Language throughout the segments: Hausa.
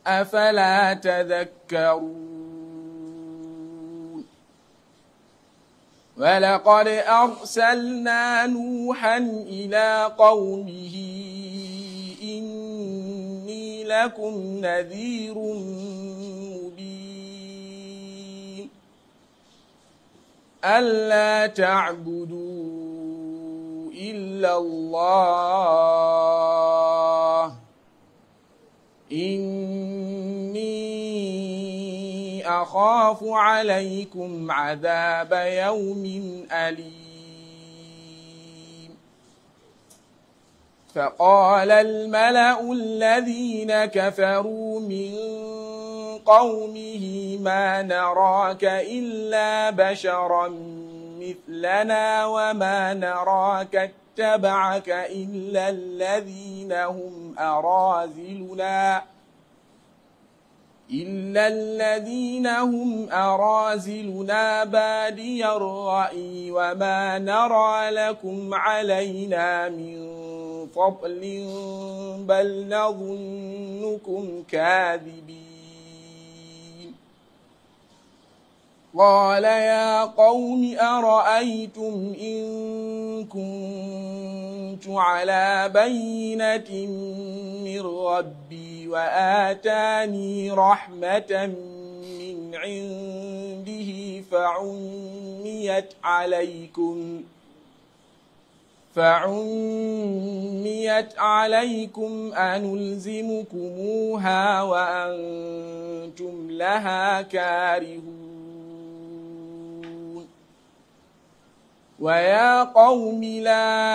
أفلا تذكرون ولقد أرسلنا نوحا إلى قومه إني لكم نذير مبين ألا تعبدوا إلا الله إني أخاف عليكم عذاب يوم أليم فقال الملأ الذين كفروا من قومه ما نراك إلا بشرا مثلنا وما نراك اتبعك إلا الذين هم أرازلنا إلا الذين هم أرازلنا بادي الرأي وما نرى لكم علينا من فضل بل نظنكم كاذبين قال يا قوم أرأيتم إن كنت على بينة من ربي وآتاني رحمة من عنده فعميت عليكم فعميت عليكم أنلزمكموها وأنتم لها كارهون ويا قوم لا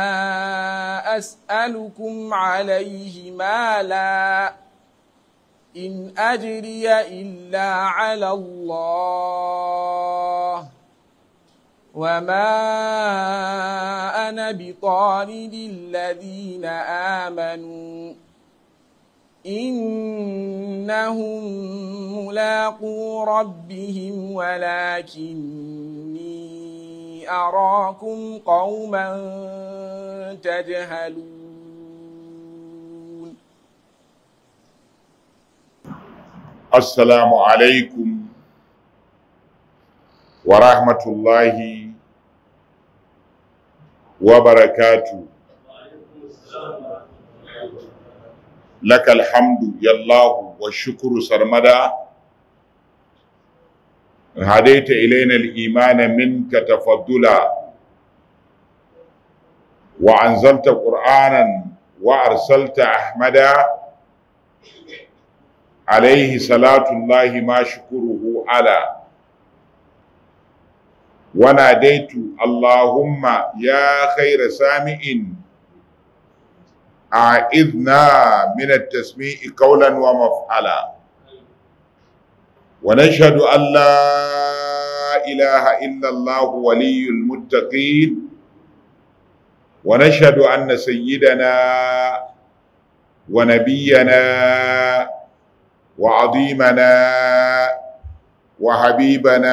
أسألكم عليه مالا إن أجري إلا على الله وما أنا بطارد الذين آمنوا إنهم ملاقو ربهم ولكني أراكم قوما تجهلون السلام عليكم ورحمة الله وبركاته لك الحمد يا الله والشكر سرمدا هديت إلينا الإيمان منك تفضلا وأنزلت قرآنا وأرسلت أحمدا عليه صلاة الله ما شكره على وناديت اللهم يا خير سامع أعذنا من التسميع قولا ومفعلا ونشهد أن لا إله إلا الله ولي المتقين ونشهد أن سيدنا ونبينا وعظيمنا وحبيبنا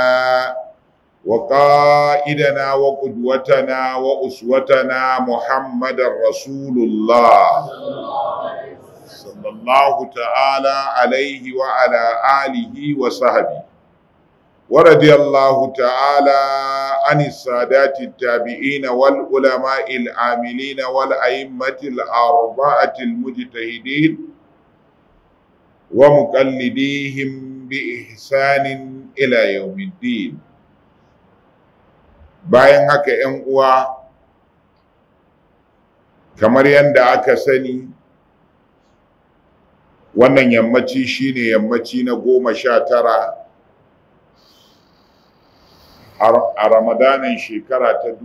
وقائدنا وقدوتنا وأسوتنا محمد رسول الله صلى الله تعالى عليه وعلى آله وصحبه ورضي الله تعالى عن السادات التابعين والعلماء العاملين والأئمة الأربعة المجتهدين ومقلديهم بإحسان إلى يوم الدين bayan haka ‘yan uwa kamar yadda aka sani wannan yammaci shine yammaci na goma sha tara a ramadanin shekara ta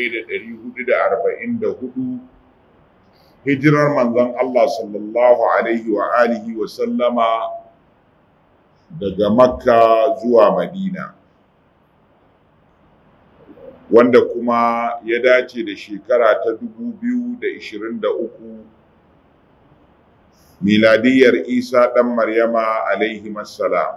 1444 hijirar manzon Allah sallallahu alaihi wa alihi wa sallama daga makka zuwa madina wanda kuma ya dace da shekara ta 2023 miladiyar isa ɗan maryama alaihi salam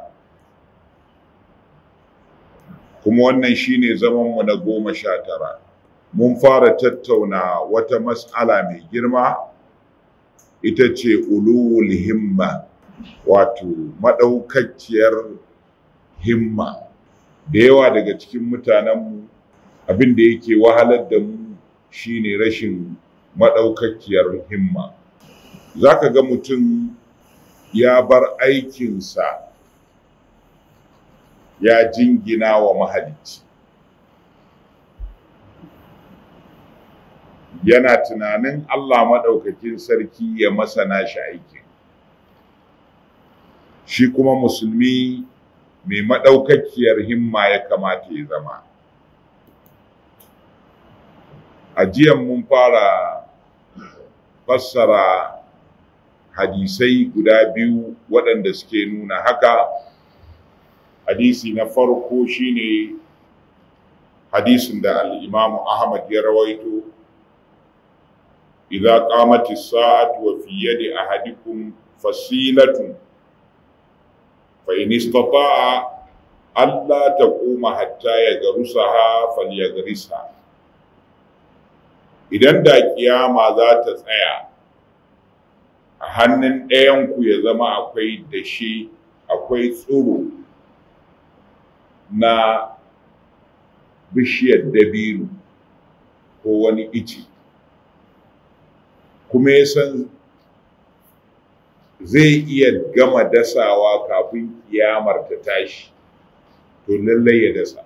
kuma wannan shine zamanmu na goma sha tara mun fara tattauna wata mas'ala mai girma ita ce ulul himma wato maɗaukakiyar himma da yawa daga cikin mutanenmu abin da yake wahalar da mu shine rashin maɗaukakiyar himma za ka ga mutum ya bar aikinsa ya jingina wa mahalicci yana tunanin Allah maɗaukakin sarki ya masana shi aikin shi kuma musulmi mai maɗaukakiyar himma ya kamata ya zama a jiyan mun fara fassara hadisai guda biyu waɗanda suke nuna haka hadisi na farko shine hadisin da al'imamu ahmad ya rawaito idza qamati sa'atu wa fi yadi ahadikum fasilatun fa in istata'a alla taquma hatta yagrusaha falyagrisha idan da kiyama za ta tsaya a hannun ɗayanku ya zama akwai dashe akwai tsiro na bishiyar dabino ko wani ici kuma ya san zai iya gama dasawa kafin kiyamar ta tashi to lallai ya dasa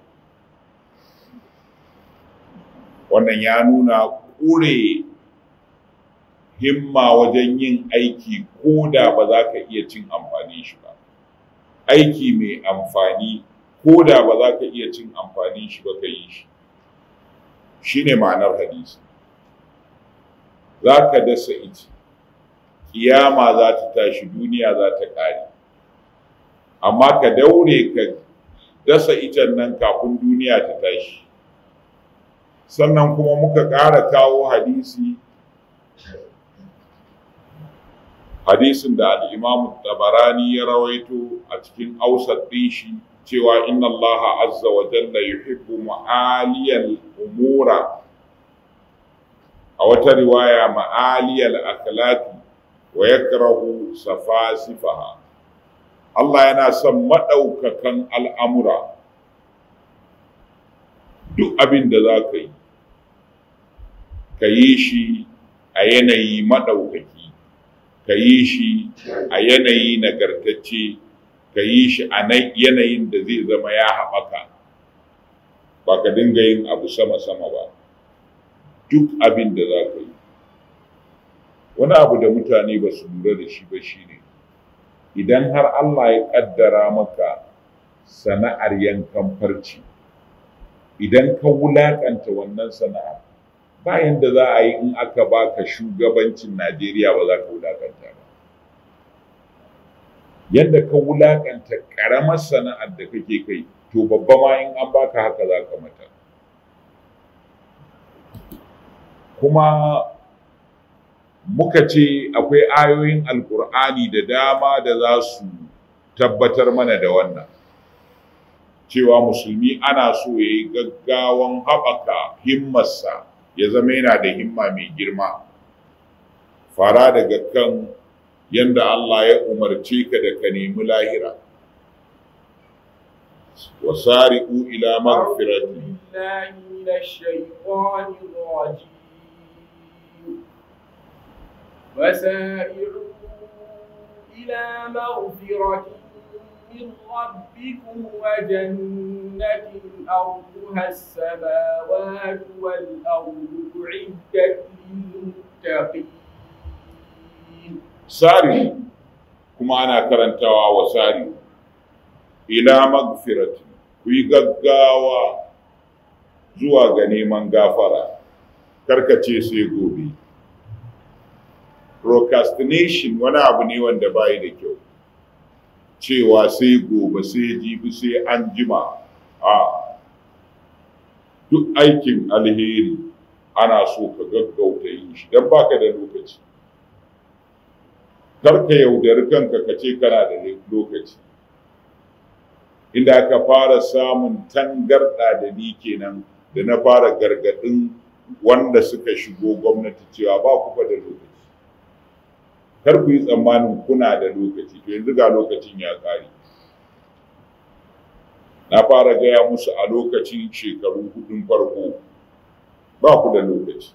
wannan ya nuna ƙure himma wajen yin aiki ko da ba za ka iya cin amfani shi ba aiki mai amfani ko da ba za ka iya cin amfani shi ba ka yi shi shi ne ma'anar hadisi za ka dasa ita kiyama za ta tashi duniya za ta ƙare amma ka daure ka dasa itan nan kafin duniya ta tashi sannan kuma muka ƙara kawo hadisi hadisin da al'imamu tabarani ya rawaito a cikin ausar shi cewa inna Allah azza wa jalla yuhibbu ma'aliyal umura a wata riwaya ma'aliyal akhlaqi wa yakrahu safasifaha Allah yana son madaukakan al'amura duk abin da za ka yi ka yi shi a yanayi maɗaukaki ka yi shi a yanayi nagartacce ka yi shi a yanayin da zai zama ya haɓaka ba ka dinga yin abu sama-sama ba duk abin da za ka yi wani abu da mutane ba su lura da shi ba shi ne idan har Allah ya ƙaddara maka sana'ar yankan farci idan ka wulaƙanta wannan sana'ar bayan da za a yi in aka baka shugabancin Najeriya ba za ka wulakanta ba. Yadda ka wulakanta ƙaramar sana'ar da kake kai, to babba ma in an baka haka za ka mata. Kuma muka ce akwai ayoyin Alƙur'ani da dama da za su tabbatar mana da wannan. Cewa musulmi ana so ya yi gaggawan haɓaka himmarsa ya zama yana da himma mai girma fara daga kan yanda Allah ya umarce ka da ka nemi lahira wasari'u ila magfirati وسارعوا إلى مغفرة من ربكم وجنة أرضها السماوات والأرض أعدت للمتقين ساري كما أنا كرنتوا وساري إلى مغفرة kuyi gaggawa zuwa ga neman gafara karkace sai gobe procrastination wani abu ne wanda bayi da kyau cewa sai gobe sai jibi sai an jima a duk aikin alheri ana so ka gaggauta yin shi don baka da lokaci karka yaudari kanka ka ce kana da lokaci inda aka fara samun tangarɗa da ni kenan da na fara gargaɗin wanda suka shigo gwamnati cewa ba ku da lokaci kar ku yi tsammanin kuna da lokaci to yanzu ga lokacin ya ƙare na fara gaya musu a lokacin shekaru hudun farko ba ku da lokaci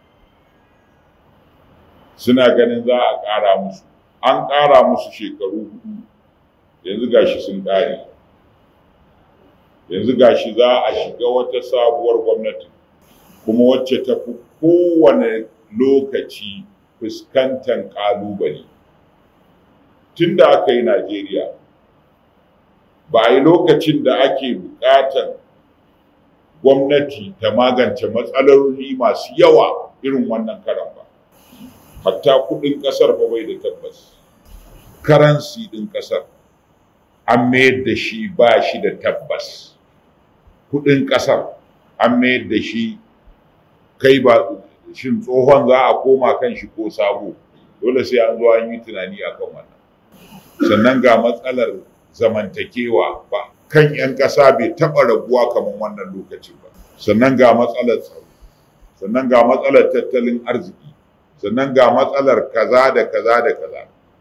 suna ganin za a ƙara musu an ƙara musu shekaru hudu yanzu gashi sun ƙare yanzu gashi za a shiga wata sabuwar gwamnati kuma wacce ta fi kowane lokaci fuskantar ƙalubale tun da aka yi najeriya ba a yi lokacin da ake buƙatar gwamnati ta magance matsaloli masu yawa irin wannan karan ba hatta kudin kasar fa bai da tabbas karansi din kasar an mayar da shi ba shi da tabbas kudin kasar an mayar da shi kai ba shin tsohon za a koma kan shi ko sabo dole sai an zo an yi tunani akan wannan sannan ga matsalar zamantakewa ba kan 'yan ƙasa bai taɓa rabuwa kamar wannan lokacin ba sannan ga matsalar tsaro sannan ga matsalar tattalin arziki sannan ga matsalar kaza da kaza da kaza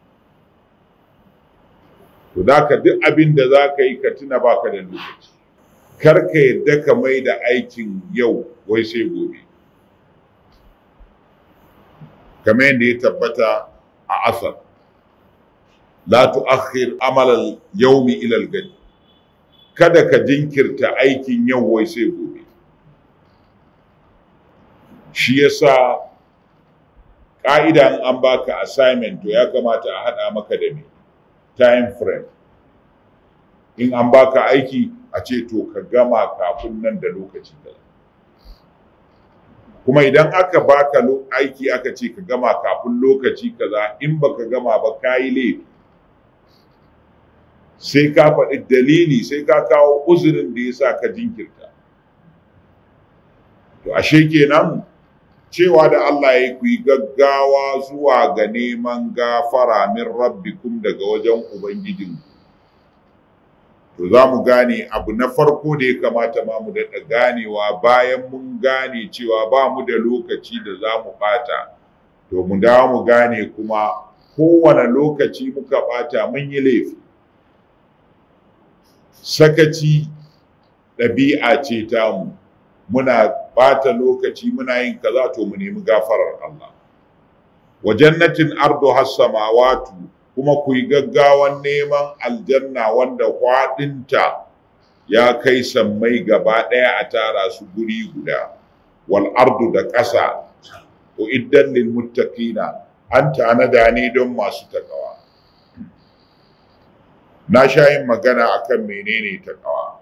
to da ka duk abin da za ka yi ka tuna baka da lokaci kar ka yadda ka mai da aikin yau wai sai gobe kamar yadda ya tabbata a asar la tu'akhir amal al-yawmi ila al kada ka jinkirta aikin yau wai sai gobe shi yasa ƙa'idan an baka assignment to ya kamata a haɗa maka da me time frame in an baka aiki a ce to ka gama kafin nan da lokaci kaza kuma idan aka baka aiki aka ce ka gama kafin lokaci kaza in baka gama ba ka yi laifi sai ka faɗi dalili sai ka kawo uzurin da ya sa ka jinkirta to ashe kenan cewa da Allah ya ku yi gaggawa zuwa ga neman gafara min rabbikum daga wajen ubangijinku to za mu gane abu na farko da ya kamata ma mu daɗa ganewa bayan mun gane cewa ba mu da lokaci da za mu ɓata to mu dawo mu gane kuma kowane lokaci muka ɓata mun yi laifi sakaci ɗabi'a ce tamu muna ɓata lokaci muna yin kaza to mu nemi gafarar Allah wa jannatin ardu has-samawatu kuma ku yi gaggawan neman aljanna wanda kwaɗinta ya kai sammai gaba ɗaya a tara su guri guda wal ardu da ƙasa uiddan lil muttaqina an tanada ne don masu takawa na sha yin magana akan menene takawa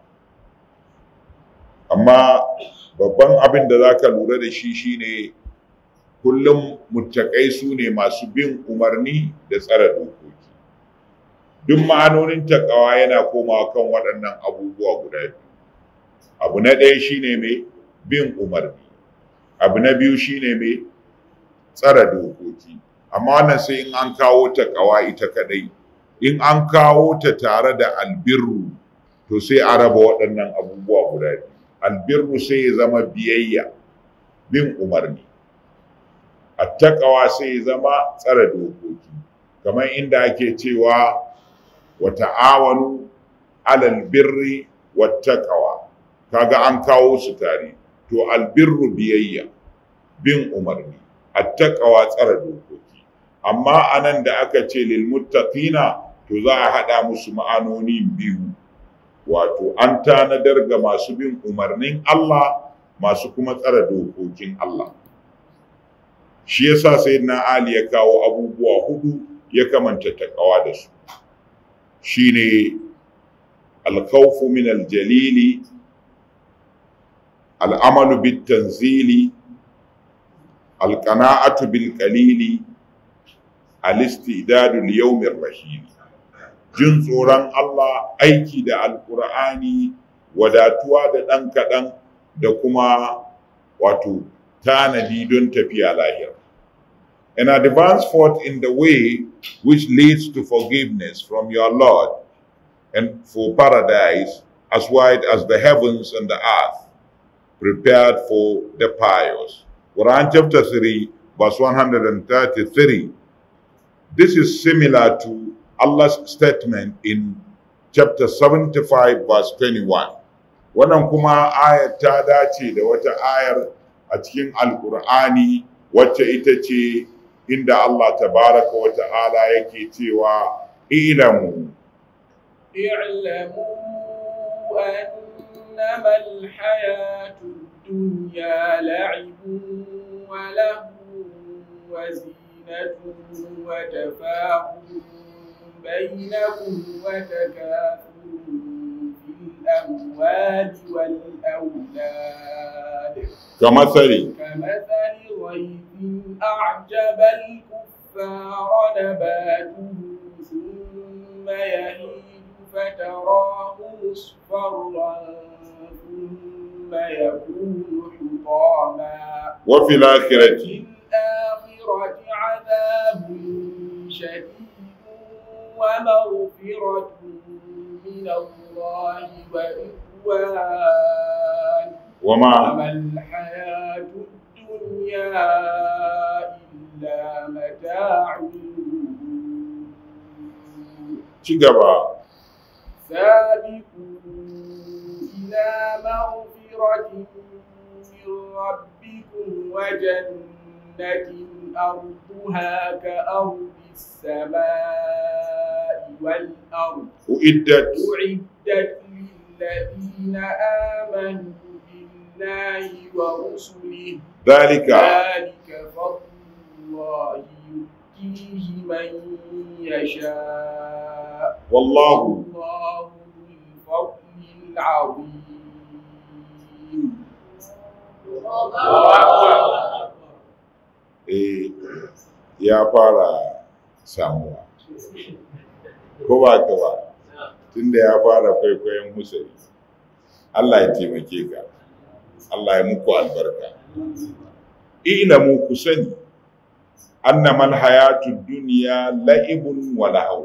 amma babban abin da za ka lura da shi shine kullum muttakai su ne masu bin umarni da tsara dokoki duk ma'anonin takawa yana komawa kan waɗannan abubuwa guda biyu abu na ɗaya shine mai bin umarni abu na biyu shine mai tsara dokoki amma wannan sai in an kawo takawa ita kadai in an kawo ta tare da albirru to sai a raba waɗannan abubuwa guda biyu albirru sai ya zama biyayya bin umarni attaqawa sai ya zama tsara dokoki kamar inda ake cewa wa ta'awanu alal birri wattaqawa kaga an kawo su tare to albirru biyayya bin umarni attaqawa tsara dokoki amma anan da aka ce lil muttaqina to za a hada musu ma'anoni biyu wato an tanadar ga masu bin umarnin Allah masu kuma tsara dokokin Allah shi yasa sayyidina Ali ya kawo abubuwa hudu ya kamanta takawa da su shine alkhawfu min aljalili al'amalu bit tanzili alqana'atu bil qalili al-istidadu li yawmir rahim jin tsoron Allah aiki da alkur'ani wadatuwa da ɗan kaɗan da kuma wato tanadi don tafiya lahira. And advance forth in the way which leads to forgiveness from your Lord and for paradise as wide as the heavens and the earth, prepared for the pious. Quran chapter 3, verse 133. This is similar to Allah's statement in chapter 75 verse 21. Wannan kuma ayar ta dace da wata ayar a cikin Alƙur'ani wacce ita ce inda Allah tabaraka wa ta'ala yake cewa ilamu اعلموا أنما الحياة الدنيا لعب ولهو وزينة وتفاخر بينكم وتكاثر في الأموال والأولاد كمثل كمثل غيث أعجب الكفار نباته ثم يهيج فتراه مصفرا ثم يكون حطاما وفي الآخرة في الآخرة عذاب شديد ومغفرة من الله ورضوان وما وما الحياة الدنيا إلا متاع ci gaba سابقوا إلى مغفرة من ربكم وجنة أرضها كأرض السماء والأرض uiddat أعدت للذين آمنوا بالله ورسله dhalika ذلك فضل الله يؤتيه من يشاء wallahu الله ذو الفضل العظيم eh ya fara samuwa ko ba ka ba tunda ya fara kwaikwayon musari Allah ya taimake ka Allah ya muku albarka ilamu ku sani annamal hayatud dunya la'ibun wa lahaw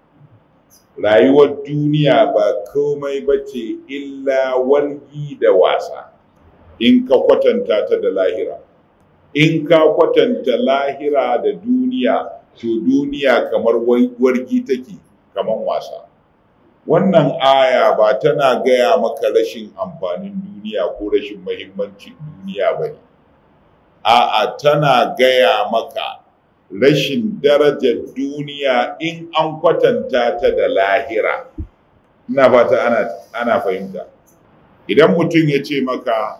rayuwar duniya ba komai bace illa wargi da wasa in ka kwatanta ta da lahira in ka kwatanta lahira da duniya to duniya kamar wargi take kamar wasa wannan aya ba tana gaya maka rashin amfanin duniya ko rashin mahimmancin duniya ba ne a'a tana gaya maka rashin darajar duniya in an kwatanta ta da lahira ina fata ana, ana fahimta idan mutum ya ce maka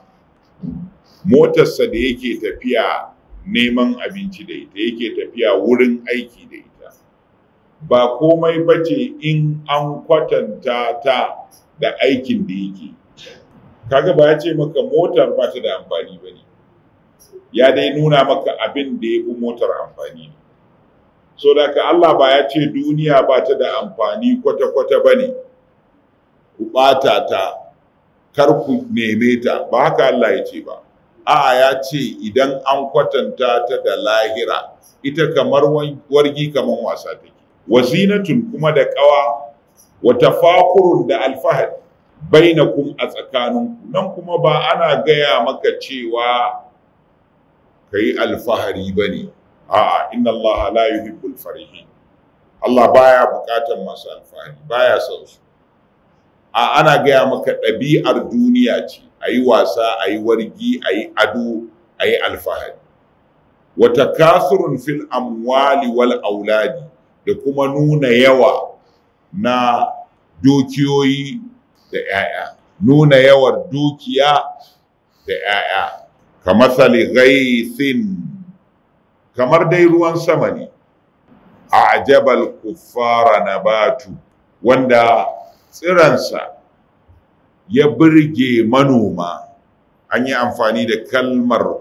motarsa da yake tafiya neman abinci da ita yake tafiya wurin aiki da ita ba komai bace in an kwatanta ta da aikin da yake kaga ba ya ce maka motar ba ta da amfani ba ne ya dai nuna maka abin da ya fi motar amfani ne so da ka Allah ba ya ce duniya ba ta da amfani kwata-kwata ba ne ku ɓata ta kar ku neme ta ba haka Allah ya ce ba a'a ya ce idan an kwatanta ta da lahira ita kamar wargi kamar wasa take wazinatun kuma da kawa wa tafakurun da alfahari bainakum a tsakaninku nan kuma ba ana gaya maka cewa kai alfahari bane a'a inna Allah la yuhibbul farihin Allah baya bukatar masu alfahari baya son su a ana gaya maka ɗabi'ar duniya ce a yi wasa a yi wargi a yi ado a yi alfahari wata kasurun fil amwali wal auladi da kuma nuna yawa na dukiyoyi da 'ya'ya nuna yawar dukiya da 'ya'ya kamar ghaithin kamar dai ruwan sama ne a ajabal kuffara nabatu wanda tsiransa ya birge manoma an yi amfani da kalmar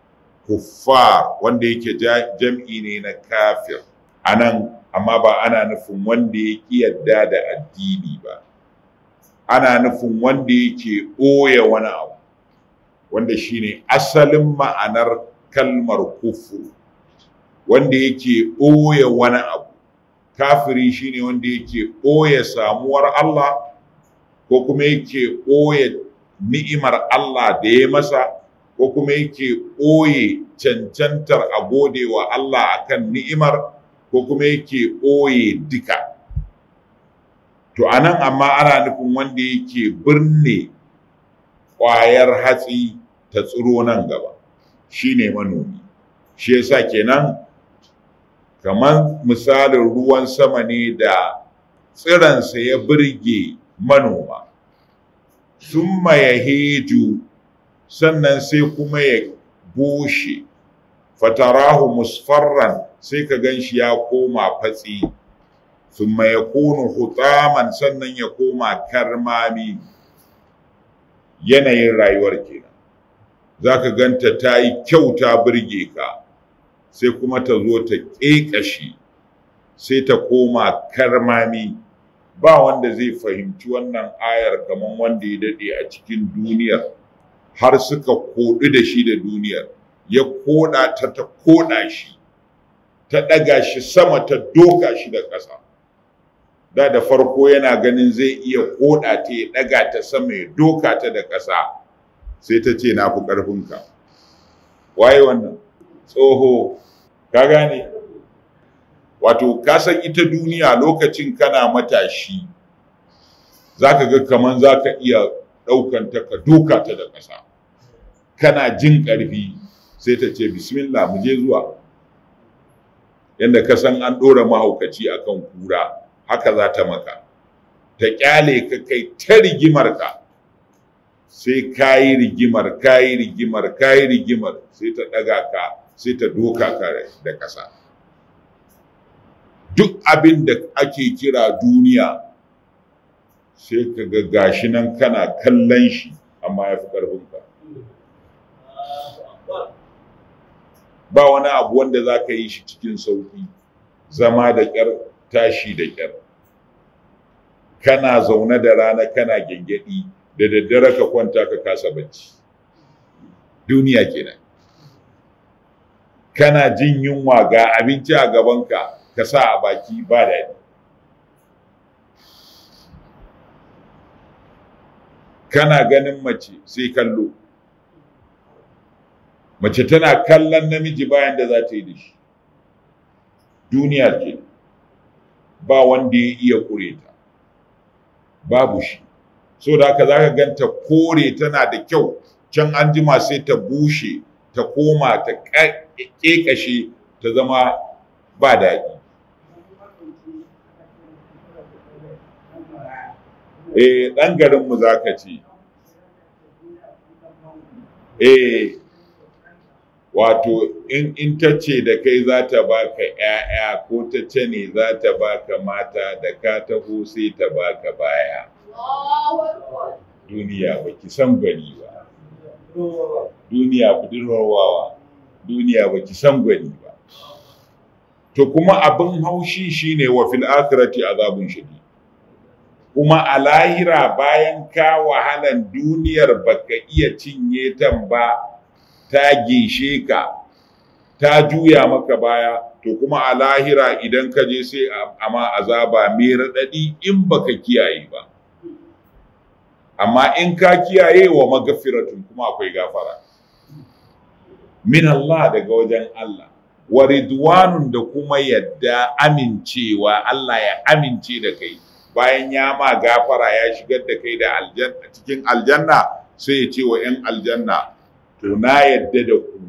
kuffar wanda yake jam'i ne na kafir a nan amma ba ana nufin wanda ya ƙi yadda da addini ba ana nufin wanda yake ɓoye wani abu wanda shine asalin ma'anar kalmar kufur wanda yake ɓoye wani abu kafiri shine wanda yake ɓoye samuwar Allah ko kuma yake ɓoye ni'imar Allah da ya masa ko kuma yake ɓoye cancantar a gode wa Allah akan ni'imar ko kuma yake ɓoye duka to anan amma ana nufin wanda yake birne ƙwayar hatsi ta tsiro nan gaba shine manomi shi yasa kenan kamar misalin ruwan sama ne da tsiransa ya birge manoma summa ya heju sannan sai kuma ya bushe fatarahu musfarran sai ka gan shi ya koma fatsi summa ya kunu hutaman sannan ya koma karmami yanayin rayuwar kenan za ka ganta ta yi kyau ta birge ka sai kuma ta zo ta ƙeƙashe sai ta koma karmami ba wanda zai fahimci wannan ayar kamar wanda ya daɗe a cikin duniyar har suka koɗu da shi da duniyar ya koɗa ta ta koɗa shi ta ɗaga shi sama ta doka shi da ƙasa da da farko yana ganin zai iya koɗa ta ya ɗaga ta sama ya doka ta da ƙasa sai ta ce na fi ƙarfinka waye wannan tsoho ka gane wato ka san ita duniya lokacin kana matashi za ka ga kaman za ka iya ɗaukanta ka doka ta da ƙasa kana jin ƙarfi sai ta ce bismillah mu je zuwa yadda ka san an ɗora mahaukaci akan kura haka za ta maka ta ƙyale ka kai ta rigimar ka sai ka yi rigimar ka yi rigimar ka yi rigimar sai ta ɗaga ka sai ta doka ka da ƙasa duk abin da ake kira duniya sai ka ga gashi nan kana kallon shi amma ya fi ƙarfinka ba wani abu wanda za ka yi shi cikin sauƙi zama da ƙyar tashi da ƙyar kana zaune da rana kana gyangyaɗi da daddare ka kwanta ka kasa bacci duniya kenan kana jin yunwa ga abinci a gabanka ka sa a baki ba daɗi kana ganin mace sai kallo mace tana kallon namiji bayan da za ta yi da shi duniya ke ba wanda ya iya kure ta babu shi so da haka za ka ganta kore tana da kyau can an jima sai ta bushe ta koma ta ƙeƙashe ta zama ba daɗi eh ɗan garinmu za ka ce eh wato in, in ta ce da kai za ta baka ‘ya'ya ko ta ce ne za ta baka mata da ka taho sai ta baka baya duniya ba ki san gwani ba duniya budurwar wawa duniya ba ki san gwani ba to kuma abin haushi shine wa fil akhirati azabun shadid kuma a lahira bayan ka wahalan duniyar baka iya cinye tan ba ta gishe ka ta juya maka baya to kuma a lahira idan ka je sai amma azaba mai raɗaɗi in baka kiyaye ba amma in ka kiyaye wa magafiratun kuma akwai gafara min Allah daga wajen Allah wa ridwanun da kuma yadda amincewa Allah ya amince da kai bayan ya ma gafara ya shigar da kai da aljanna cikin aljanna sai ya ce wa 'yan aljanna to na yadda da ku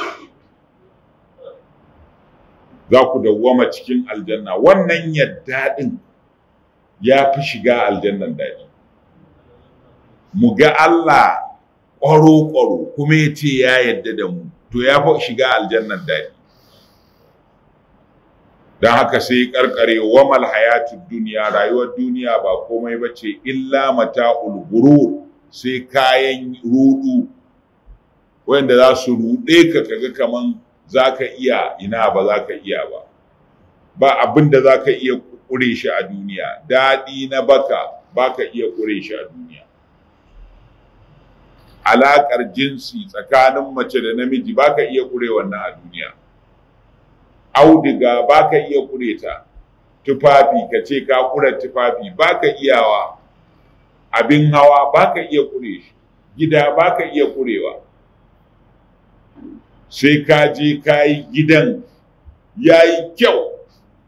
za ku dawwama cikin aljanna wannan yadda din ya fi shiga aljannan daɗi mu ga Allah ƙwaro-ƙwaro kuma ya ce ya yadda da mu to ya fi shiga aljannan daɗi don haka sai karkare wamal hayatun duniya rayuwar duniya ba komai ba ce illa mata ulgurur sai kayan rudu wanda za su ruɗe ka kaga kaman za ka iya ina ba za ka iya ba ba abin da za ka iya ƙure shi a duniya daɗi na baka ba ka iya ƙure shi a duniya alaƙar jinsi tsakanin mace da namiji ba ka iya ƙure wannan a duniya audiga ba ka iya ƙure ta tufafi ka ce ka ƙura tufafi ba ka iyawa abin hawa ba ka iya ƙure shi gida ba ka iya ƙurewa sai ka je ka yi gidan ya yi kyau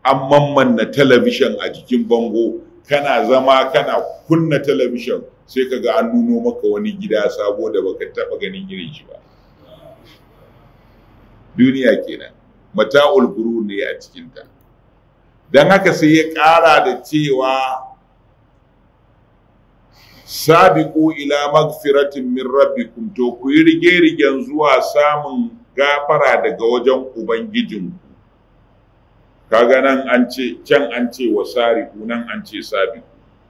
an mammanna talabishin a jikin bango kana zama kana kunna talabishin sai ka ga an nuno maka wani gida sabo da baka taba ganin irin shi ba duniya kenan mata'ul gurur ne a cikinta don haka sai ya ƙara da cewa sabiqu ila magfiratin min rabbikum to ku yi rige-rigen zuwa samun gafara daga wajen ubangijinku kaga nan an ce can an ce wa sariku nan an ce sabiqu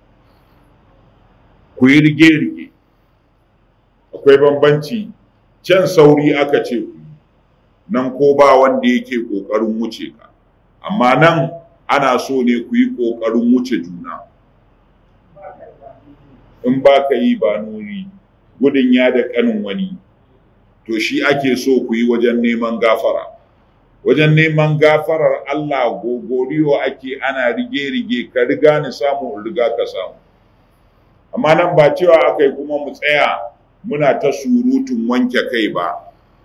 ku yi rige-rige akwai bambanci can sauri aka ce ku nan ko ba wanda yake ƙoƙarin wuce ka amma nan ana so ne ku yi ƙoƙarin wuce juna in ba ka yi ba nuri gudun ya da ƙanin wani to shi ake so ku yi wajen neman gafara wajen neman gafarar Allah gogoriyo ake ana rige-rige ka riga ni samu riga ka samu amma nan ba cewa aka yi kuma mu tsaya muna ta surutun wanke kai ba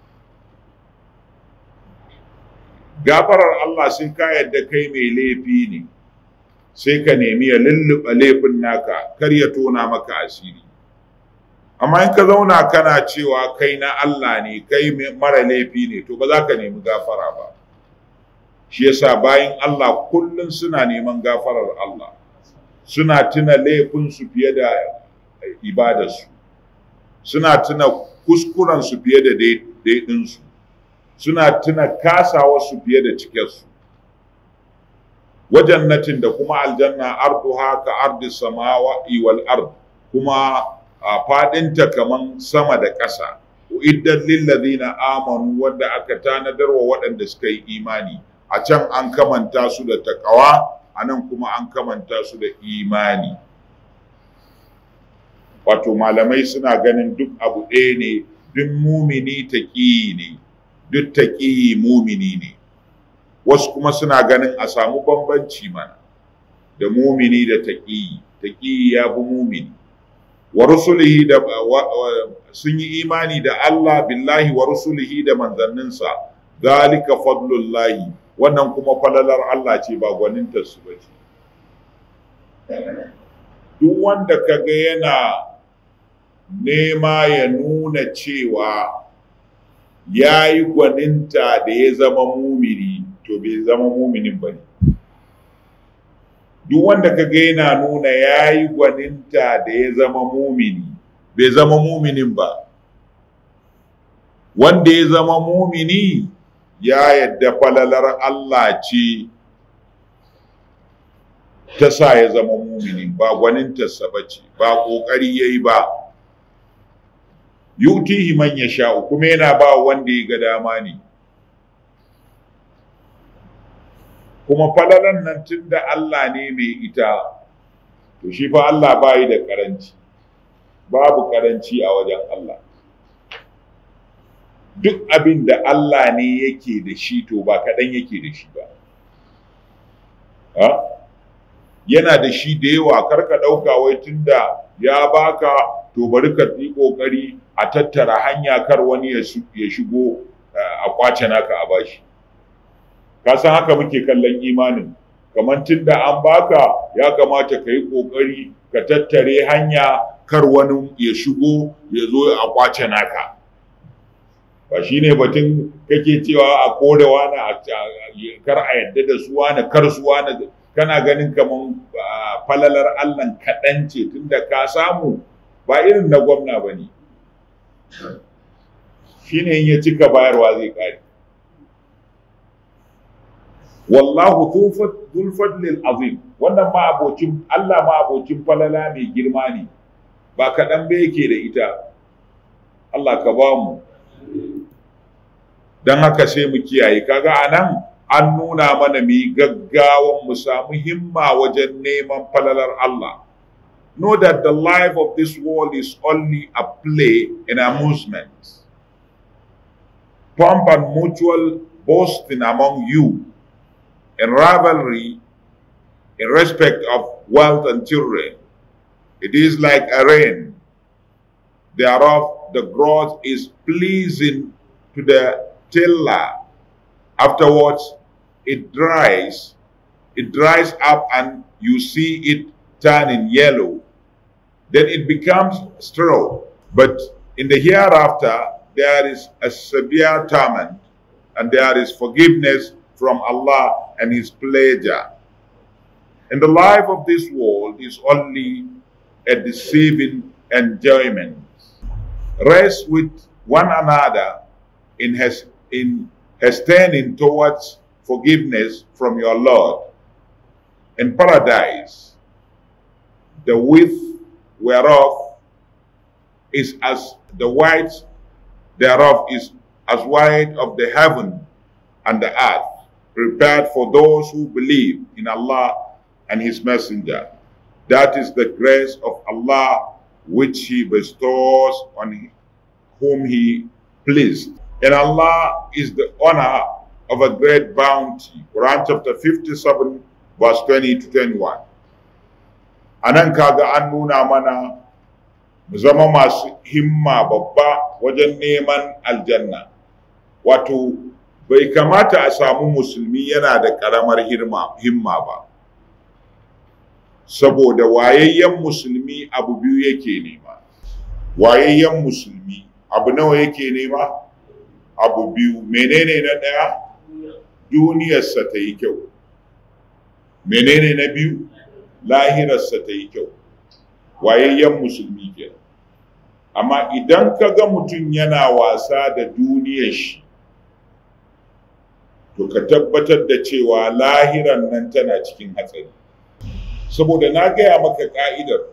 gafarar Allah sai ka yadda kai mai laifi ne sai ka nemi ya lulluɓa laifin naka kar ya tona maka asiri amma in ka zauna kana cewa kai na Allah ne kai mara laifi ne to ba za ka nemi gafara ba shi yasa bayan Allah kullum suna neman gafarar Allah suna tuna laifinsu fiye da ibadarsu suna tuna kuskurensu fiye da daidinsu suna tuna kasawarsu fiye da cikinsu wajannatin da kuma aljanna arduha ka ardi samawa wal ard kuma a fadinta kaman sama da ƙasa uiddat lil ladina amanu wanda aka tanadar wa waɗanda suka yi imani a can an kamanta su da takawa a nan kuma an kamanta su da imani wato malamai suna ganin duk abu ɗaya ne duk mumini taƙi ne duk taƙi mumini ne wasu kuma suna ganin a samu bambanci mana da mumini da taƙi taƙi ya fi mumini wa rusulihi da sun yi imani da Allah billahi wa rusulihi da manzanninsa zalika fadlullahi wannan kuma falalar Allah ce ba gwaninta su ba ce duk wanda kaga yana nema ya nuna cewa ya yi gwaninta da ya zama mumini to bai zama muminin ba ne duk wanda kaga yana nuna ya yi gwaninta da ya zama mumini bai zama muminin ba wanda ya zama mumini ya yadda falalar Allah ce ta sa ya zama mumini ba gwanintarsa ba ce ba ƙoƙari ya yi ba yutihi man ya sha'u kuma yana ba wanda ya ga dama ne kuma falalan nan tun da Allah ne mai ita to shi fa Allah ba yi da karanci babu karanci a wajen Allah duk abin da Allah ne yake da shi to ba kaɗan yake da shi ba ha? yana da shi da yawa karka ɗauka wai tun da ya baka to bari ka yi ƙoƙari a tattara hanya kar wani ya shigo a kwace naka a bashi ka san haka muke kallon imanin kamar tun da an baka ya kamata ka yi ƙoƙari ka tattare hanya kar wani ya shigo ya zo a kwace naka ba shi ne batun kake cewa a kore wani kar a yadda da su wani kar su wani kana ganin kamar falalar allah kaɗan ce tunda ka samu ba irin na gwamna ba ne shi ne in ya cika bayarwa zai ƙare wallahu dhul fadlil azim wannan ma abocin Allah ma abocin falala mai girma ne ba kaɗan ba yake da ita Allah ka ba mu don haka sai mu kiyaye kaga anan an nuna mana mu yi gaggawan mu samu himma wajen neman falalar Allah know that the life of this world is only a play and amusement pomp and mutual boasting among you and rivalry in respect of wealth and children. It is like a rain. Thereof, the growth is pleasing to the tiller. Afterwards, it dries, it dries up and you see it turning yellow. Then it becomes straw. But in the hereafter, there is a severe torment and there is forgiveness from Allah and His pleasure. And the life of this world is only a deceiving enjoyment. Rest with one another in, has, in hastening towards forgiveness from your Lord. In paradise, the width whereof is as the width thereof is as wide of the heaven and the earth, prepared for those who believe in Allah and His Messenger. That is the grace of Allah which He bestows on whom He pleased. And Allah is the honor of a great bounty. Quran chapter 57, verse 20 to 21. A nan kaga an nuna mana mu zama masu himma babba wajen neman aljanna. Wato, bai kamata a samu musulmi yana da ƙaramar himma ba. Saboda wayayyen musulmi abu biyu yake nema. Wayayyen musulmi abu nawa yake nema? Abu biyu. Menene na ɗaya? Duniyarsa ta yi kyau. Menene na biyu? Lahirarsa ta yi kyau. Wayayyen musulmi kenan. amma idan ka ga mutum yana wasa da duniyar shi to ka tabbatar da cewa lahiran nan tana cikin hatsari saboda na gaya maka ka'idar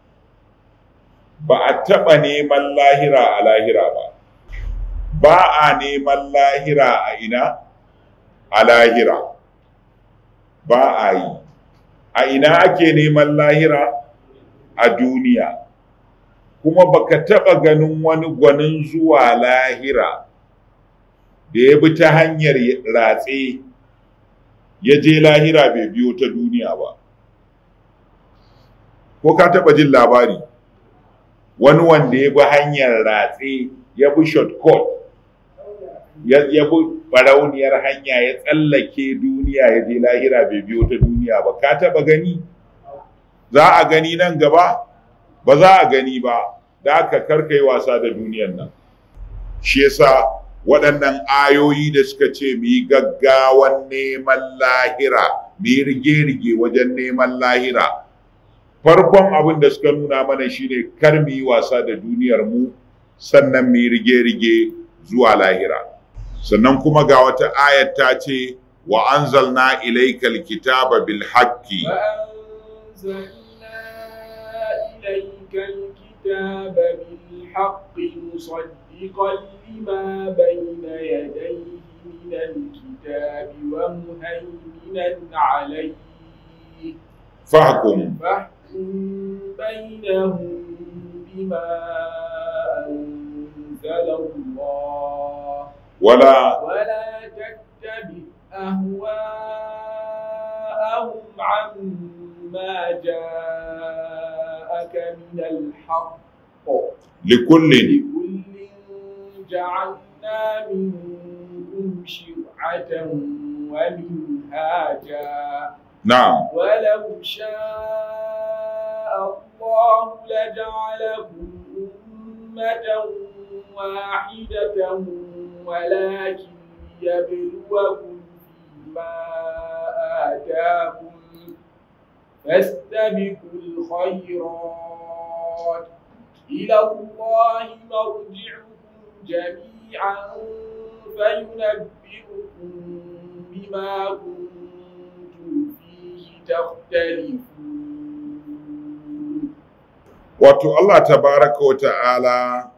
ba a taɓa neman lahira a lahira ba ba a neman lahira a ina a lahira ba a yi a ina ake neman lahira a duniya kuma baka taɓa ganin wani gwanin zuwa lahira da ya bi ta hanyar ratse ya je lahira bai biyo ta duniya ba ko ka taɓa jin labari wani wanda ya bi hanyar ratse ya bi shortcut ya bi barauniyar hanya ya tsallake duniya ya je lahira bai biyo ta duniya ba ka taɓa gani za a gani nan gaba ba za a gani ba da aka karkai wasa da duniyan nan shi yasa waɗannan ayoyi da suka ce mu yi gaggawan neman lahira mu yi rige-rige wajen neman lahira farkon abin da suka nuna mana shine kar mu yi wasa da duniyar mu sannan mu yi rige-rige zuwa lahira sannan kuma ga wata ayat ta ce wa anzalna ilaykal kitaba bil haqqi إليك الكتاب بالحق مصدقا لما بين يديه من الكتاب ومهيمنا عليه فاحكم فاحكم بينهم بما أنزل الله ولا ولا تتبع أهواءهم عما جاءك من الحق لكل لكل جعلنا منكم شرعة ومنهاجا نعم ولو شاء الله لجعلكم أمة واحدة ولكن يبلوكم فيما آتاكم فاستبقوا الخيرات إلى الله مرجعكم جميعا فينبئكم بما كنتم فيه تختلفون wato Allah tabaraka wa ta'ala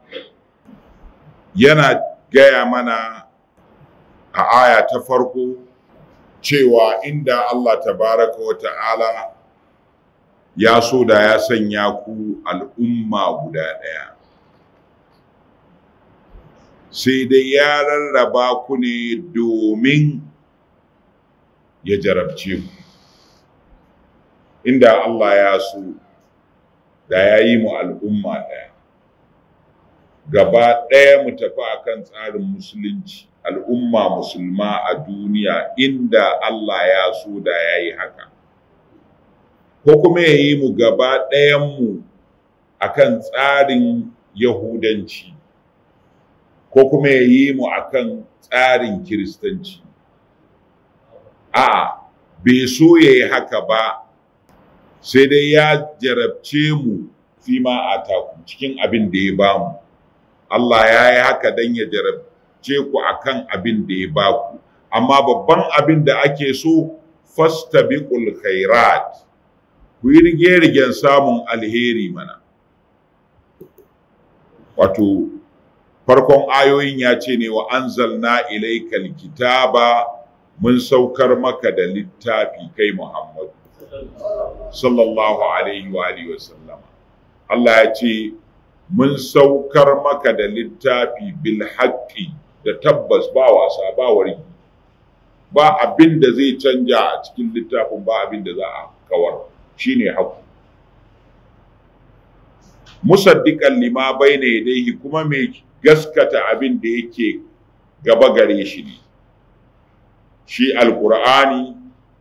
yana gaya mana a aya ta farko cewa inda Allah tabaraka wa ta'ala ya so da ya sanya ku al'umma guda ɗaya sai dai ya rarraba ku ne domin ya jarabce ku inda Allah ya so da ya yi mu al'umma ɗaya gaba ɗaya mu tafi akan tsarin musulunci al'umma musulma a duniya inda Allah ya so da ya yi haka ko kuma ya yi mu gaba ɗayanmu a kan tsarin yahudanci ko kuma ya yi mu a kan tsarin kiristanci a bai so ya yi haka ba sai dai ya jarabce mu fima a taku cikin abin da ya bamu Allah ya yi haka don ya jarabce ku akan abin da ya baku amma babban abin da ake so fastabiqul khairat ku yi rige-rigen samun alheri mana wato farkon ayoyin ya ce ne wa anzalna ilaikal kitaba mun saukar maka da littafi kai Muhammadu sallallahu alaihi wa alihi wa sallama Allah ya ce mun saukar maka da littafi bil haqqi da tabbas ba wasa ba wargi ba abin da zai canja a cikin littafin ba abin da za a kawar shine haqqi musaddiqan lima bayna yadayhi kuma mai gaskata abin da yake gaba gare shi ne shi alqur'ani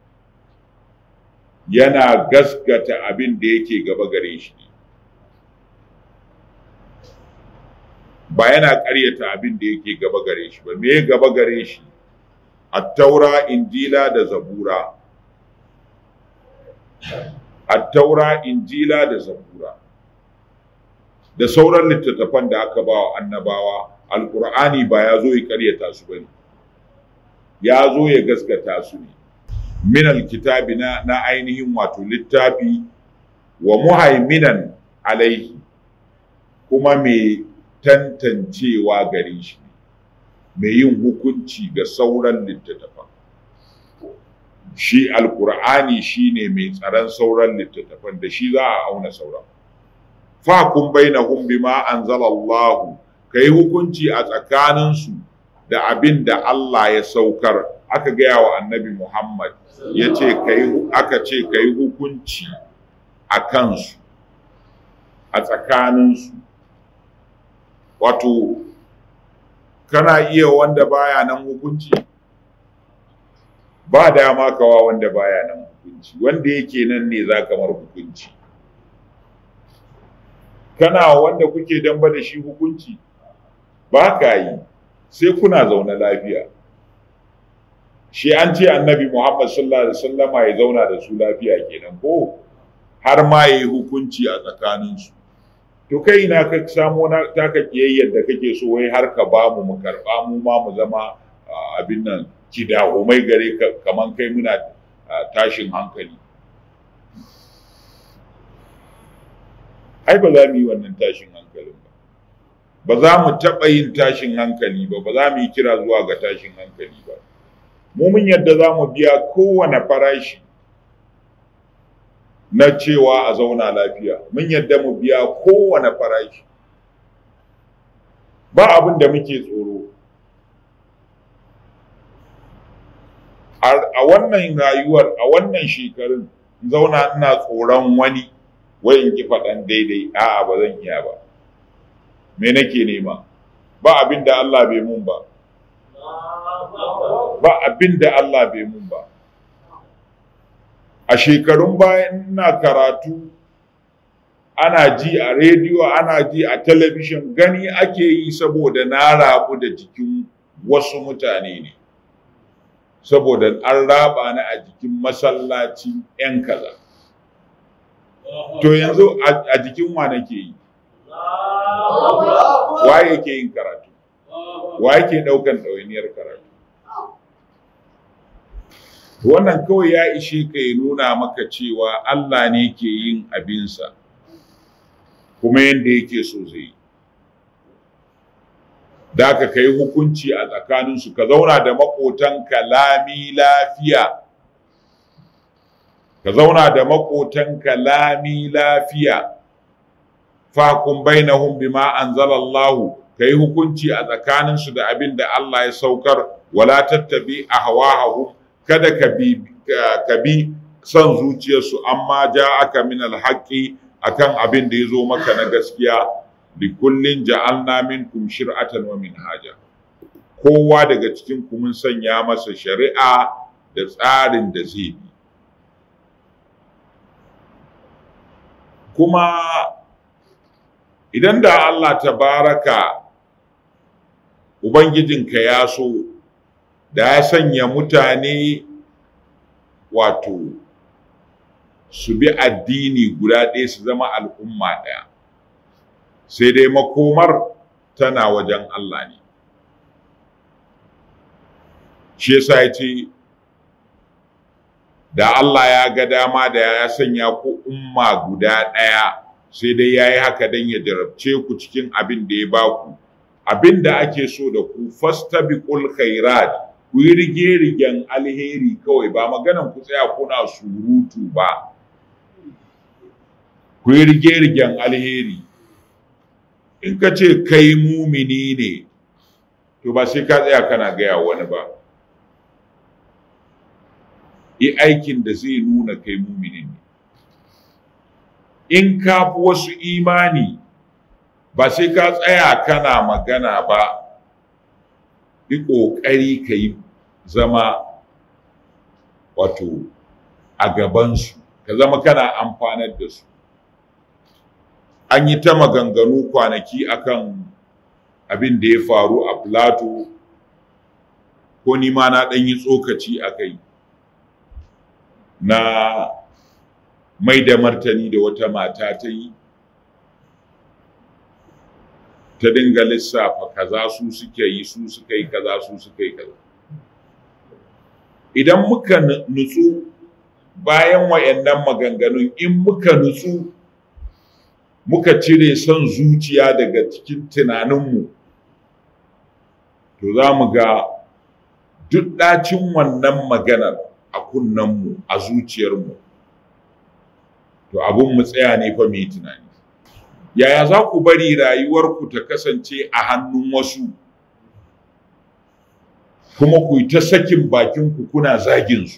yana gaskata abin da yake gaba gare shi ne ba yana ƙaryata abin da yake gaba gare shi ba me gaba gare shi attaura injila da zabura attaura injila da zabura da sauran littattafan da aka ba wa annabawa alkur'ani ba ya zo ya ƙaryata su bane ya zo ya gaskata su ne min alkitabi na, na ainihin wato littafi wa muhaiminan alaihi kuma mai tantancewa gare shi mai yin hukunci ga sauran littattafan shi alkur'ani shine mai tsaron sauran littattafan da shi za a auna sauran fakun bainahum bima anzalallahu kai hukunci a tsakaninsu da abin da Allah ya saukar aka gaya wa annabi Muhammad ya ce aka ce kai hukunci a kansu a tsakaninsu wato kana iya wanda baya nan hukunci ba dama kawa wanda baya nan hukunci wanda yake nan ne za kamar hukunci kana wanda kuke damba da shi hukunci ba ka yi sai kuna zaune lafiya shi an ce annabi muhammad sallallahu alaihi wasallama ya zauna da su lafiya kenan ko har ma ya yi hukunci a tsakaninsu to kai ina ka samo na taka kiyayyar da kake so wai har ka ba mu mu karba mu ma mu zama abin nan kidahumai gare ka kaman kai muna tashin hankali ai ba za mu yi wannan tashin hankalin ba ba za mu taɓa yin tashin hankali ba ba za mu yi kira zuwa ga tashin hankali ba mu mun yadda za mu biya kowane farashi na cewa a zauna lafiya mun yadda mu biya kowane farashi ba abin da muke tsoro a wannan rayuwar a wannan shekarun zauna ina tsoron wani wai in ki faɗan daidai a'a ba zan iya ba me nake nema ba abin da Allah bai mun ba ba abin da Allah bai mun ba a shekarun bayan ina karatu ana ji a rediyo ana ji a talabishin gani ake yi saboda na rabu da jikin wasu mutane ne saboda an raba ni a jikin masallaci 'yan kaza to yanzu a jikin wa nake yi wa yake yin karatu wa yake ɗaukan ɗawainiyar karatu wannan kawai ya ishe ka ya nuna maka cewa Allah ne ke yin abinsa kuma yadda yake so zai yi da ka kai hukunci a tsakaninsu ka zauna da maƙotanka lami lafiya ka zauna da maƙotanka lami lafiya fakun bainahum bima anzalallahu kai hukunci a tsakaninsu da abin da Allah ya saukar wala tattabi ahwahum kada ka bi ka bi son zuciyarsu amma ja aka min alhaqi akan abin da yazo maka na gaskiya li kullin ja'alna minkum shir'atan wa minhaja kowa daga cikin ku mun sanya masa shari'a da tsarin da zai bi kuma idan da Allah tabaraka ubangijinka ya so da ya sanya mutane wato su bi addini guda ɗaya su zama al'umma ɗaya sai dai makomar tana wajen Allah ne shi yasa ya ce da Allah ya ga dama da ya sanya ku umma guda ɗaya sai dai ya yi haka don ya jarabce ku cikin abin da ya baku abin da ake so da ku fastabiqul khairat ku yi rige-rigen alheri kawai ba maganan ku tsaya kuna surutu ba ku yi rige-rigen alheri in ka ce kai mumini ne to ba sai ka tsaya kana gaya wani ba yi aikin da zai nuna kai mumini ne in ka fi wasu imani ba sai ka tsaya kana magana ba yi ƙoƙari ka yi zama wato a gabansu ka zama kana amfanar da su an yi ta maganganu kwanaki akan abin da ya faru a plato ko ni ma na ɗan yi tsokaci a kai na mai da martani da wata mata ta yi ta dinga lissafa kaza su suke yi su suka yi kaza su suka yi kaza idan muka nutsu bayan wayannan maganganun in muka nutsu muka cire son zuciya daga cikin tunaninmu to za mu ga duk ɗacin wannan maganar a kunnenmu a zuciyarmu to abin mu tsaya ne fa mai tunani yaya za ku bari rayuwarku ta kasance a hannun wasu kuma ku yi ta sakin bakinku kuna zaginsu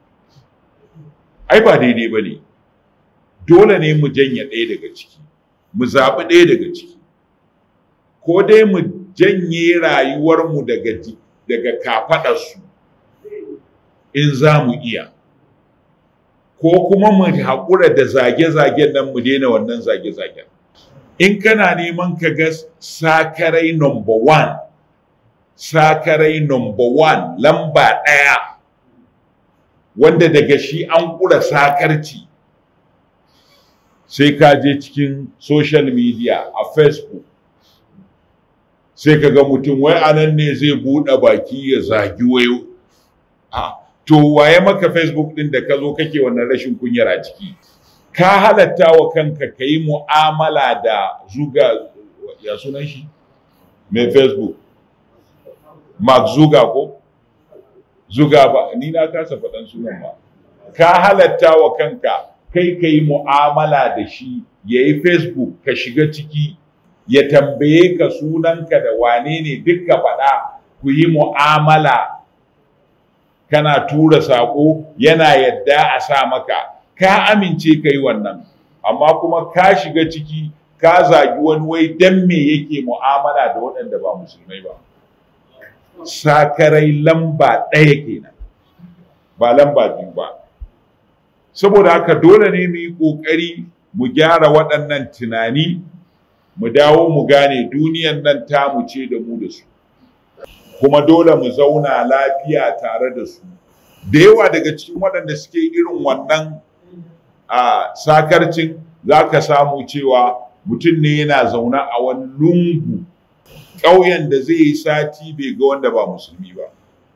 ai ba daidai ba ne dole ne mu janye ɗaya daga ciki mu zaɓi ɗaya daga ciki ko dai mu janye rayuwarmu daga daga kafaɗarsu in za mu iya ko kuma mu haƙura da zage-zagen nan mu daina wannan zage-zagen in kana neman ka ga sakarai number one sakarai number one lamba ɗaya wanda daga shi an ƙura sakarci sai ka je cikin social media a facebook sai ka ga mutum wai anan ne zai buɗe baki ya zagi wayo a to waye maka facebook ɗin da ka zo kake wannan rashin kunyar a ciki ka halatta wa kanka ka yi mu'amala da zuga ya sunan shi mai facebook mark zuga ko zuga ba ni na kasa faɗan sunan ba ka halatta wa kanka kai ka yi mu'amala da shi ya yi facebook ka shiga ciki ya tambaye ka sunanka da wane ne duk ka faɗa ku yi mu'amala kana tura saƙo yana yadda a sa maka ka amince ka yi wannan amma kuma ka shiga ciki ka zagi wani wai dan me yake mu'amala da waɗanda ba musulmai ba sakarai lamba ɗaya kenan ba lamba biyu ba saboda haka dole ne mu yi ƙoƙari mu gyara waɗannan tunani mu dawo mu gane duniyan nan tamu ce da mu da su kuma dole mu zauna lafiya tare da su da yawa daga cikin waɗanda suke irin wannan a sakarcin za ka samu cewa mutum ne yana zaune a wani lungu ƙauyen da zai yi sati bai ga wanda ba musulmi ba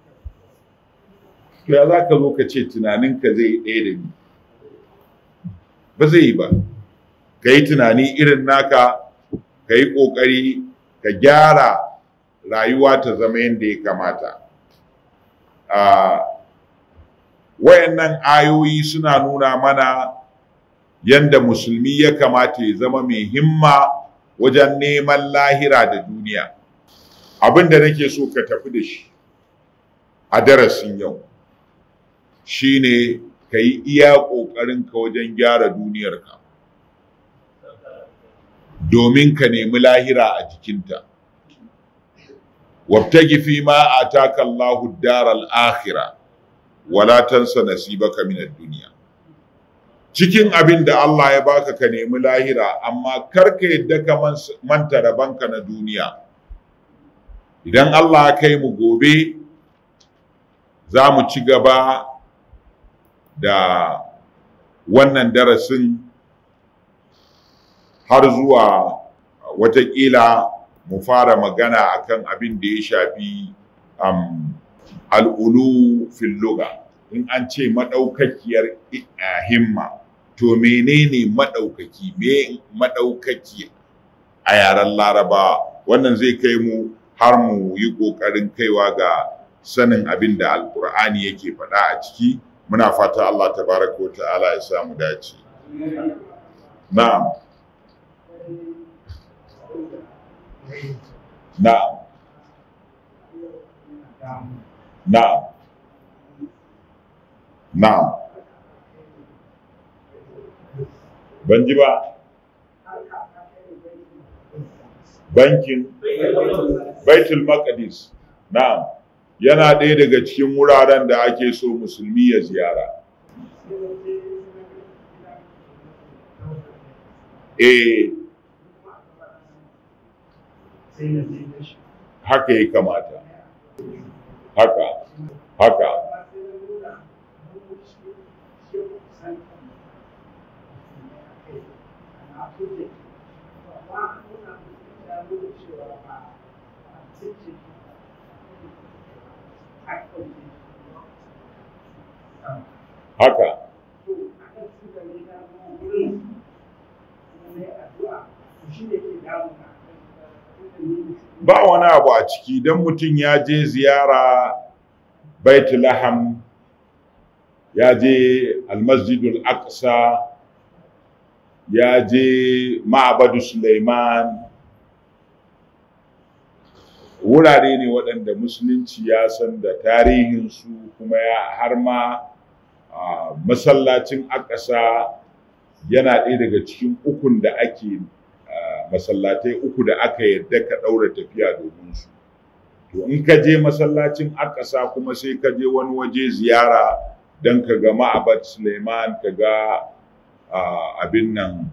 to ya za ka zo ka ce tunaninka zai yi ɗaya da ni ba zai yi ba ka yi tunani irin naka ka yi ƙoƙari ka gyara rayuwa ta zama yadda ya kamata wayannan ayoyi suna nuna mana yadda musulmi ya kamata ya zama mai himma wajen neman lahira da duniya abin da nake so ka tafi da shi a darasin yau shine ka yi iya ƙoƙarinka wajen gyara duniyarka domin ka nemi lahira a jikinta wabtagi fi ma ataka Allahu daral akhirah wala tansa nasibaka min ad-dunya cikin abin da Allah ya baka ka nemi lahira amma kar ka yadda ka manta rabanka na duniya idan Allah ya kai mu gobe za mu ci gaba da wannan darasin har zuwa watakila mu fara magana akan abin da ya shafi um, al'ulu fil lugha in an ce maɗaukakiyar himma to menene maɗaukaki me maɗaukaki a yaren laraba wannan zai kai mu har mu yi ƙoƙarin kaiwa ga sanin abin da alƙur'ani yake faɗa a ciki muna fata Allah tabaraka wa ta'ala ya samu dace na'am na'am na'am na'am ban ji ba bankin baitul maqdis na'am yana ɗaya daga cikin wuraren da ake so musulmi ya ziyara eh haka ya kamata haka haka haka ba wani abu a ciki don mutum ya je ziyara baitulaham ya je almasjidul aqsa ya je ma'abadu suleiman wurare ne waɗanda musulunci ya san da tarihinsu kuma ya har ma masallacin akasa yana ɗaya daga cikin ukun da ake masallatai uku da aka yadda ka ɗaura tafiya domin su to in ka je masallacin akasa kuma sai ka je wani waje ziyara don ka ga ma'abad suleiman ka ga abin nan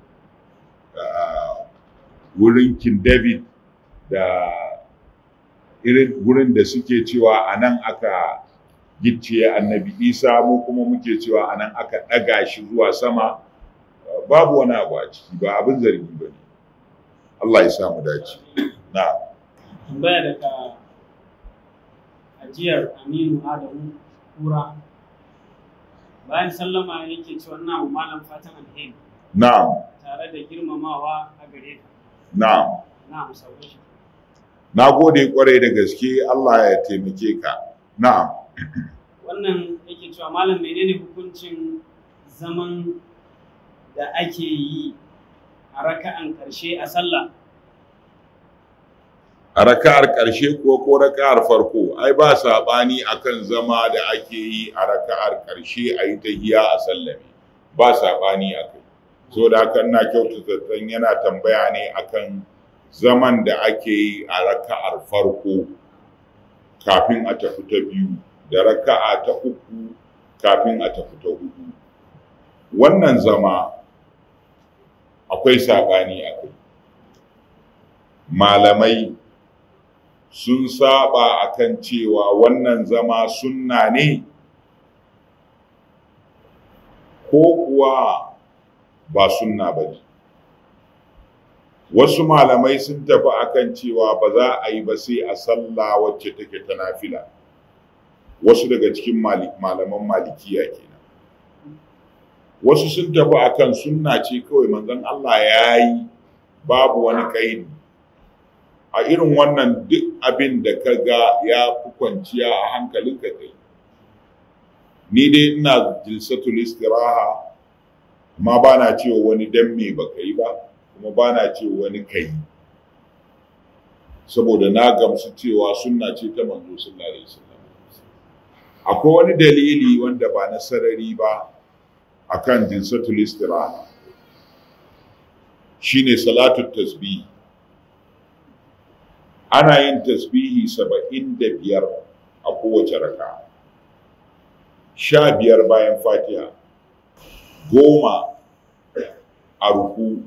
wurin king david da irin wurin da suke cewa a nan aka gicciye annabi isa mu kuma muke cewa a nan aka ɗaga shi zuwa sama babu wani abu a ciki ba abin zargi ba ne Allah ya samu dace na tambaya daga ajiyar aminu adamu kura bayan sallama yake cewa na malam fatan alheri na'am tare da girmamawa a gare ka na'am na sauke shi na gode kwarai da gaske Allah ya taimake ka na'am wannan yake cewa malam menene hukuncin zaman da ake yi a raka'an karshe a sallah a raka'ar ƙarshe ko ko raka'ar farko ai ba saɓani akan zama da ake yi a raka'ar ƙarshe a yi tahiya a sallame ba saɓani a kai so da haka ina kyautata zaton yana tambaya ne akan zaman da ake yi a raka'ar farko kafin a tafi ta biyu da raka'a ta uku kafin a tafi ta hudu wannan zama akwai saɓani a kai malamai sun saba akan cewa wannan zama sunna ne ko kuwa ba sunna ba ne wasu malamai sun tafi akan cewa ba za a yi ba sai a sallah wacce take ta nafila wasu daga cikin malaman malikiya kenan wasu sun tafi akan sunna ce kawai manzon Allah ya yi babu wani kaidi a irin wannan duk abin da ka ga ya fi kwanciya a hankalinka kai ni dai ina jilsatul istiraha amma ba na cewa wani dan me ba yi ba kuma ba na cewa wani kai saboda na gamsu cewa sunna ce ta manzo sallallahu alaihi wasallam akwai wani dalili wanda ba na sarari ba akan jilsatul istiraha shine salatu tasbih ana yin tasbihi saba'in da biyar a kowace raka sha biyar bayan fatiha goma a ruku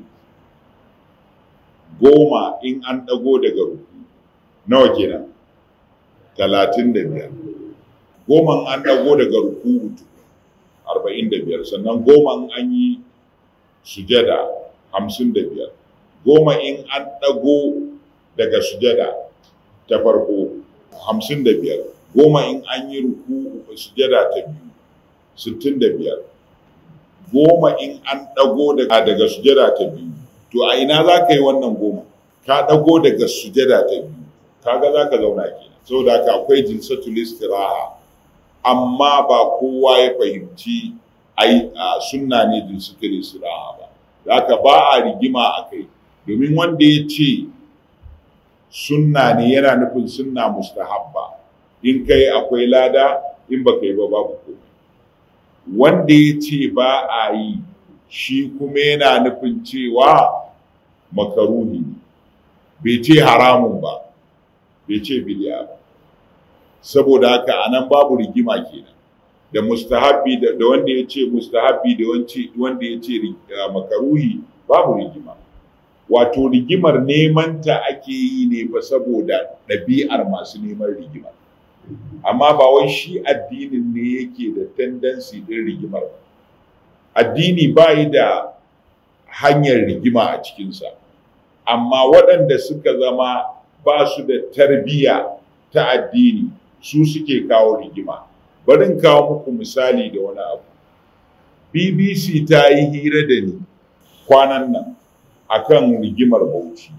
goma in an ɗago daga ruku nawa kenan talatin da biyar goma an ɗago daga ruku arba'in da biyar sannan goma an yi sujada hamsin da biyar goma in an ɗago daga sujada ta farko hamsin da biyar goma in an yi ruku sujada ta biyu sittin da biyar goma in an ɗago daga sujada ta biyu to a ina za ka yi wannan goma ka ɗago daga sujada ta biyu kaga za ka zauna kenan saboda haka akwai jilsatul istiraha amma ba kowa ya fahimci ai sunna ne jilsatul istiraha ba zaka ba a rigima a kai domin wanda ya ce sunna ne yana nufin sunna mustahabba in kai akwai lada in baka yi ba babu komai wanda ya ce ba a yi shi kuma yana nufin cewa makaruhi ne bai ce haramun ba bai ce bidiya ba saboda haka anan babu rigima kenan da mustahabbi da wanda ya ce mustahabbi da wanda ya ce makaruhi babu rigima wato rigimar neman ta ake yi ne ba saboda ɗabi'ar masu neman rigima amma ba wai shi addinin ne yake da tendency ɗin rigimar ba addini ba yi da hanyar rigima a cikinsa amma waɗanda suka zama ba su da tarbiyya ta addini su suke kawo rigima barin kawo muku misali da wani abu bbc ta yi hira da ni kwanan nan akan rigimar bauchi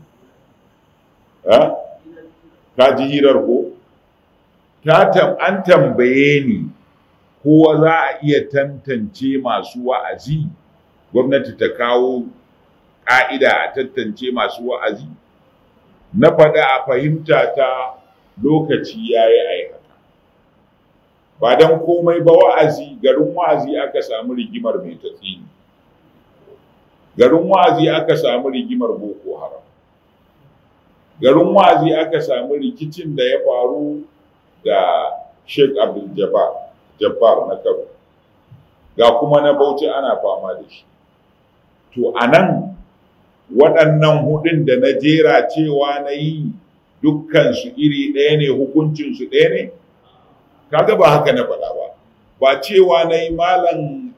ka ji hirar ko an tambaye ni ko za a iya tantance masu wa'azi gwamnati ta kawo ƙa'ida a tantance masu wa'azi na faɗa a fahimta ta lokaci ya yi aikata ba don komai ba wa'azi garin wa'azi aka samu rigimar mai tatsini garin wa'azi aka samu rigimar boko haram garin wa'azi aka samu rikicin da ya faru da sheikh abdul jabbar jabbar na kano ga kuma na bauchi ana fama da shi to a nan waɗannan hudun da na jera cewa na yi dukkansu iri ɗaya ne hukuncinsu ɗaya ne kaga ba haka na faɗa ba ba cewa na yi malam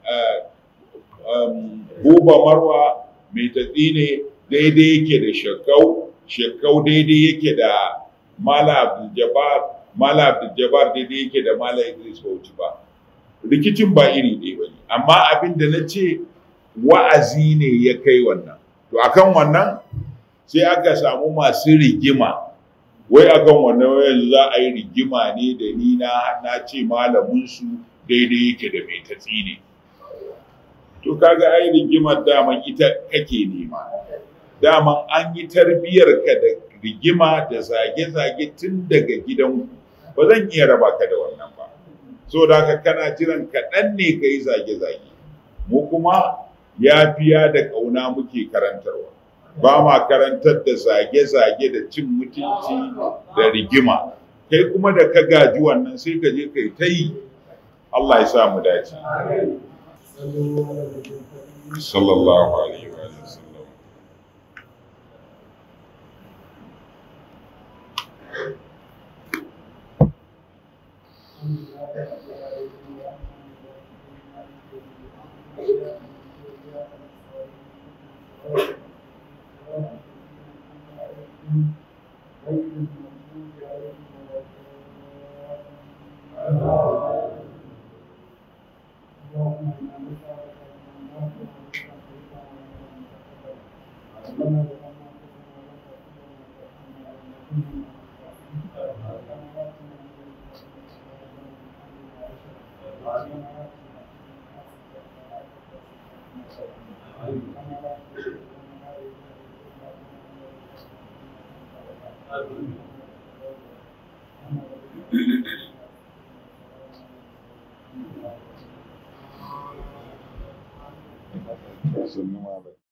buba marwa mai tatsi ne daidai yake da shekau shekau daidai yake da malam abdul Mala Abdul daidai yake da Mala Idris Bauchi ba. Rikicin ba iri ɗaya ba ne, amma abin da na ce wa'azi ne ya kai wannan. To akan wannan sai aka samu masu rigima. Wai akan wannan yanzu za a yi rigima ne da ni na na ce malaminsu daidai yake da mai tatsi ne. To kaga ai rigimar daman ita kake nema. Daman an yi tarbiyyar ka da rigima da zage-zage tun daga gidanku. ba zan iya raba ka da wannan ba so da haka kana jiran kaɗan ne ka yi zage-zage mu kuma yafiya da ƙauna muke karantarwa ba ma karantar da zage-zage da cin mutunci da rigima kai kuma da ka gaji wannan sai ka je kai ta yi Allah ya sa mu dace sallallahu alaihi wa sallam Sannu malam.